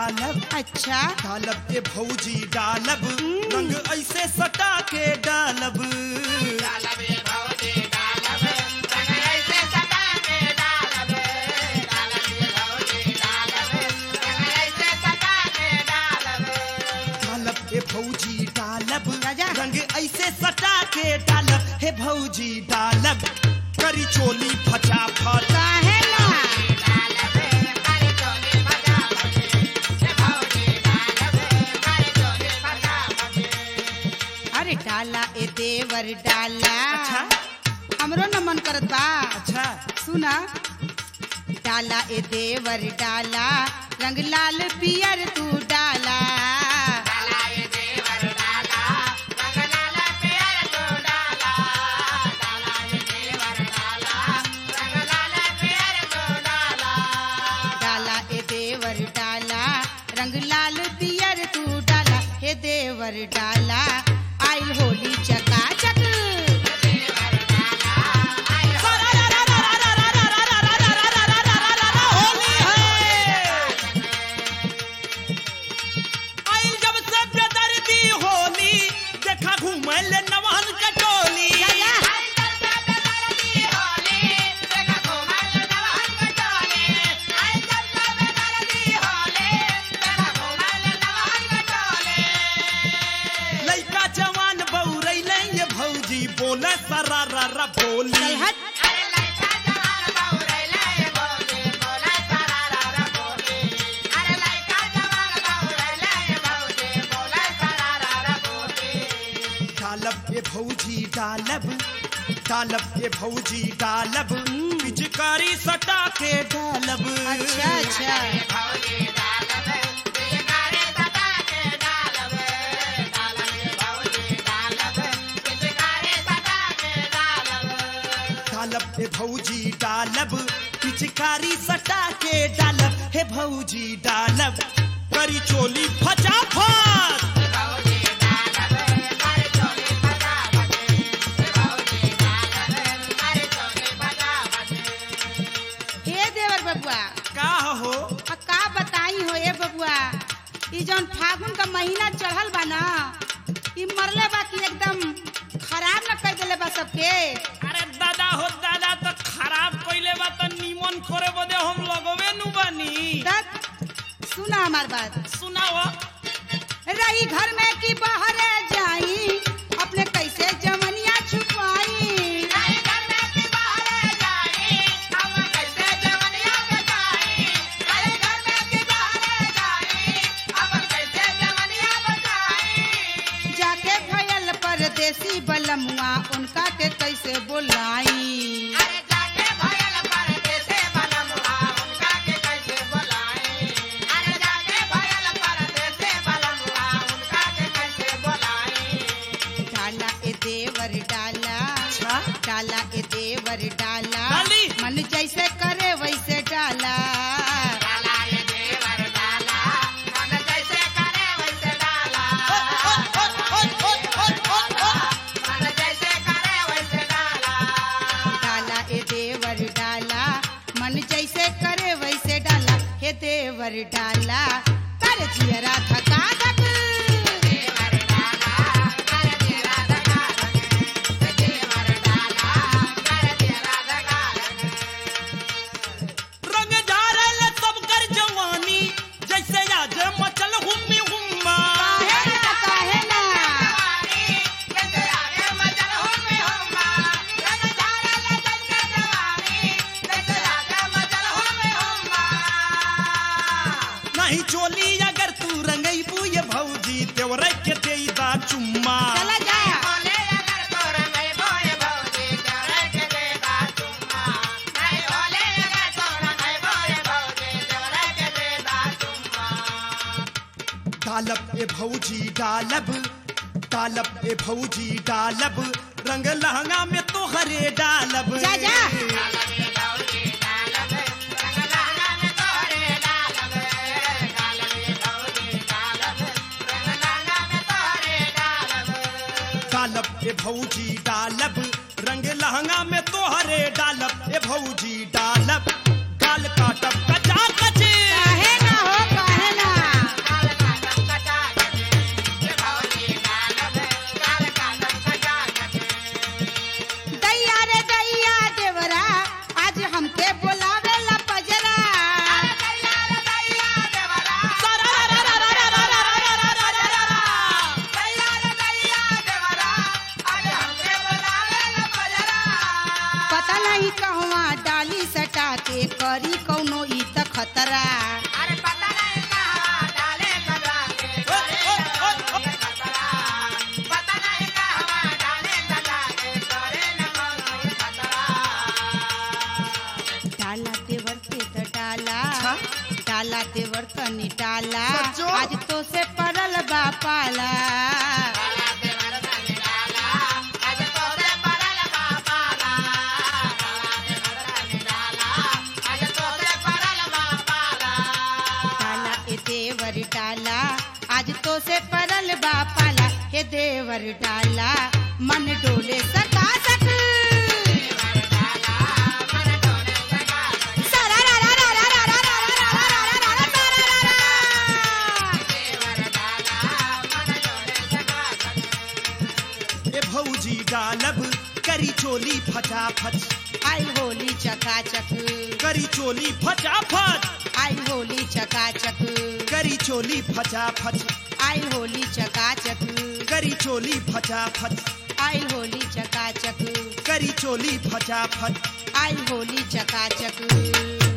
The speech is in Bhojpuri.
डालब अच्छा डालब ए भौजी डालब रंग ऐसे सटा के डालब डालब ए भौजी डालब राजा। रंग ऐसे सटा के डालब हे भौजी डालब करी चोली फटाफट काहे ना अरे डाला ए देवर डाला अच्छा हमरो न मन करत बा अच्छा सुना डाला ए देवर डाला रंग लाल पियर तू डाला डाला ए देवर डाला रंग लाल पियर तू डाला हे देवर डाला आइल होली चकाचक होली है आइल जब से बेदर्दी होली देखा घूमल नवहन कटोली लइका जवान बौरैले ये भौजी बोले सरारा बोली चल हट डालब ए भौजी डालब डालब ए भौजी डालब पिचकारी सटा के डालब अच्छा अच्छा डालब ए भौजी डालब पिचकारी सटा के डालब हे भौजी डालब करी चोली फटाफट हे देवर बबुआ का हो आ का बताई हो ए बबुआ ई जौन फागुन का महीना चढ़ल बा ना ई मरले बा कि एकदम खराब न कर देले बा सबके अरे दादा हो दादा तो खराब कइले बा तो निमन करे बदे हम लगवे नु बानी तक सुना हमार बात सुनाओ रही घर में कि बाहर जाई अपने कैसे जमनिया छुपाई जाके भयल परदेसी बलमुआ उनका के कैसे बोलाई डाला ए देवर डाला अच्छा डाला ए देवर डाला डाली। मन जैसे करे वैसे डाला डाला ए देवर डाला मन जैसे करे वैसे डाला हे देवर डाला कर जियरा थका थक रंग झारल सब कर जवानी जैसे आज मचल हुम्मी हुम्मा काहे ना काहे ना नहीं चोली अगर तू रंगईबू ये भौजी तेवरे के देईदा चुम्मा चला जा डालब ए भौजी डालब डालब ए भौजी डालब रंग लहंगा में तो हरे डालब जा, जा। डालब ए भौजी डालब रंग लहंगा में तो हरे डालब ए भौजी डालब गाल काटब कचा कचे काहे ना हो काहे ना के करी कौनो ई त खतरा डाला देवर के त डाला अच्छा? डाला देवर तनी डाला सच्चो? आज तो से पड़ल बा पाला डाला ए देवर डाला आज तो से पड़ल बा पाला हे देवर डाला मन डोले सका सक सारा रा रा रा रा रा रा रा रा रा रा रा रा रा रा रा। ए भौजी डालब करी चोली फटाफट आई होली चकाचक करी चोली फटाफट आई होली चकाचक करी चोली फटाफट आई होली चकाचक करी चोली फटाफट आई होली चकाचक करी चोली फटाफट आई होली चकाचक